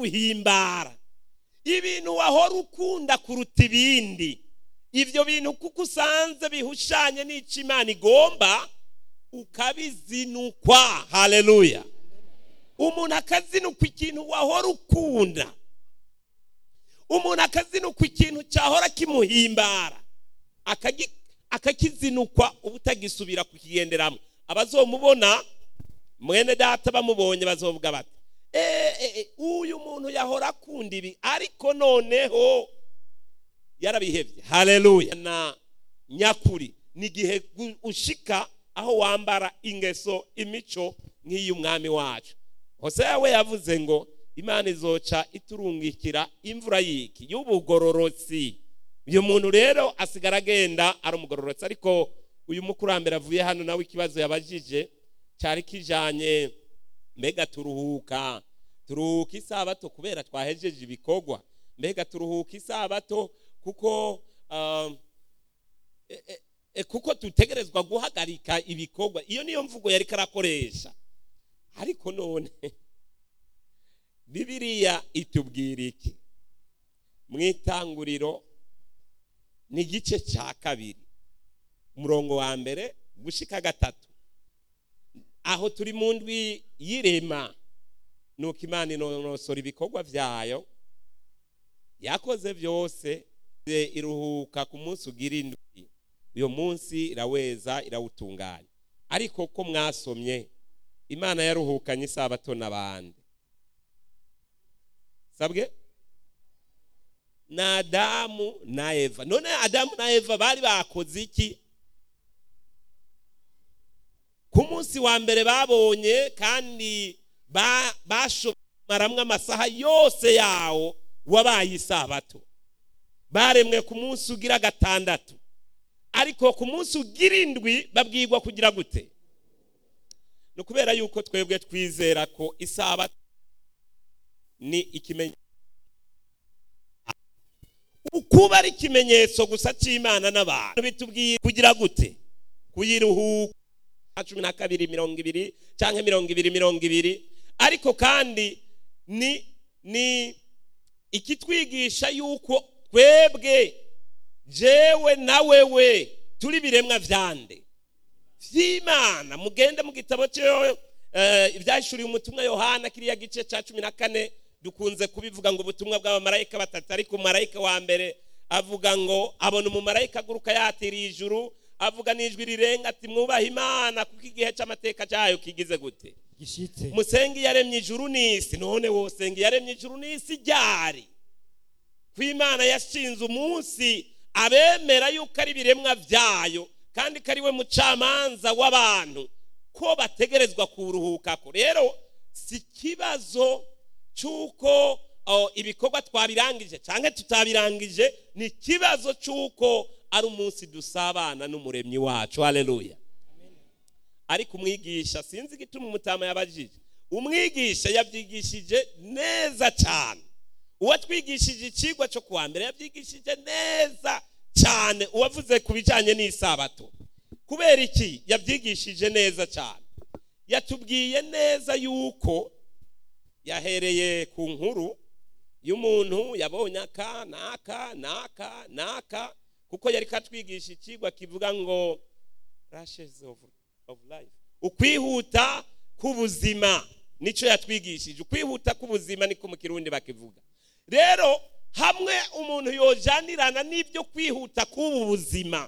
biguhimbara ibintu wahora ukunda kuruta ibindi ibyo bintu kuko usanze bihushanye n'icyo imana igomba ukabizinukwa haleluya umuntu akazinukwa ikintu wahora ukunda umuntu akazinukwa ikintu cyahora kimuhimbara akagi- akakizinukwa uba utagisubira kukigenderamo abazomubona mwene data bamubonye bazovuga bati "Eh, eh, eh, uyu muntu yahora akunda ibi ariko noneho yarabihebye haleluya na nyakuri ni igihe gu- ushika aho wambara ingeso imico nk'iy'umwami wacu hoseya we yavuze ngo imana izoca iturungikira imvura y'iki y'ubugororotsi uyu muntu rero asigara agenda ari umugororotsi ariko uyu mukurambere avuye hano nawe ikibazo yabajije cyari kijanye mbega turuhuka turuhuka isabato kubera twahejeje ibikorwa mbega turuhuka isabato kuko um, e- e- e, kuko dutegerezwa guhagarika ibikorwa iyo niyo mvugo yari karakoresha ariko none bibiliya itubwira iki mu itanguriro ni igice cya kabiri umurongo wa mbere gushika gatatu aho turi mu ndwi y'irema nuko imana inonosora ibikorwa byayo yakoze byose iruhuka ku munsi ugira indwi uyo munsi iraweza irawutunganya ariko ko mwasomye imana yaruhukanye isabato n'abandi sabwe na adamu na eva none adamu na eva bari bakoze iki ku munsi wa mbere babonye kandi ba- bashomaramwo amasaha yose yawo wabaye isabato baremwe ku munsi ugira gatandatu ariko ku munsi ugira indwi babwirwa kugira gute ni ukubera yuko twebwe twizera ko isabato ni ikimenyetso ukuba ari ikimenyetso gusa cy'imana n'abantu bitubwiye kugira gute kuyiruhuka cumi na kabiri mirongo ibiri cyangwa mirongo ibiri mirongo ibiri ariko kandi ni ni ikitwigisha yuko twebwe jewe na wewe turi biremwa vyande vy'imana mugende mu gitabo cyo eh, ivyahishuriye umutumwa yohana kiriya gice ca cumi na kane dukunze kubivuga ngo ubutumwa bw'abamarayika batatu ariko umumarayika wa mbere avuga ngo abona umumarayika aguruka yatiriye ijuru avuga n'ijwi rirenga ati mwubahe imana kuko igihe cy'amateka cyayo kigize gute gishitse musenga yaremye ijuru n'isi none wosenga yaremye ijuru n'isi ryari ko imana yashinze umunsi abemera yuko ari ibiremwa byayo kandi ko ari we mucamanza w'abantu ko bategerezwa kuruhukako rero si ikibazo cy'uko oh, ibikorwa twabirangije cyangwa tutabirangije ni ikibazo cy'uko ari umunsi dusabana n'umuremyi wacu haleluya ariko umwigisha sinzi igituma umutama yabajije umwigisha yabyigishije neza cyane uwatwigishije ikigwa cyo kuwa mbere yabyigishije neza cyane uwavuze ku bijyanye n'isabato kubera iki yabyigishije neza cyane yatubwiye neza yuko yahereye ku nkuru y'umuntu yabonye aka n'aka n'aka n'aka kuko yari katwigisha ikigwa kivuga ngo rashes of, of life ukwihuta k'ubuzima nicyo yatwigishije ukwihuta k'ubuzima niko mu kirundi bakivuga rero hamwe umuntu yojanirana n'ibyo kwihuta k'ubu buzima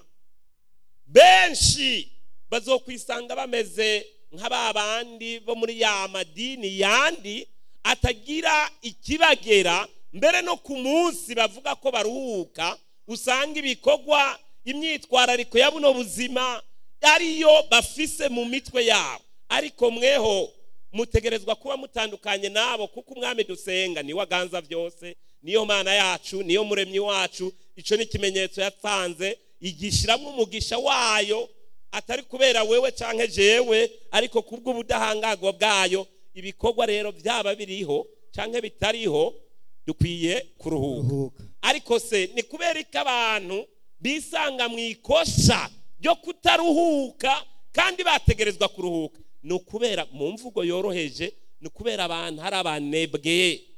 benshi bazokwisanga bameze nk'aba bandi bo muri ya madini yandi atagira ikibagera mbere no ku munsi bavuga ko baruhuka usanga ibikorwa imyitwarariko ya buno buzima ariyo bafise mu mitwe yabo ariko mweho mutegerezwa kuba mutandukanye nabo kuko umwami dusenga niwe aganza byose niyo mana yacu niyo muremyi wacu icyo ni ikimenyetso yatanze igishyiramo umugisha wayo atari kubera wewe cyangwa jewe ariko kubw'ubudahangarwa bwayo ibikorwa rero byaba biriho cyangwa bitariho dukwiye kuruhuka ruhuka ariko se ni kubera ko abantu bisanga mu ikosa ryo kutaruhuka kandi bategerezwa kuruhuka ni ukubera mu mvugo yoroheje ni ukubera abantu hari abanebwe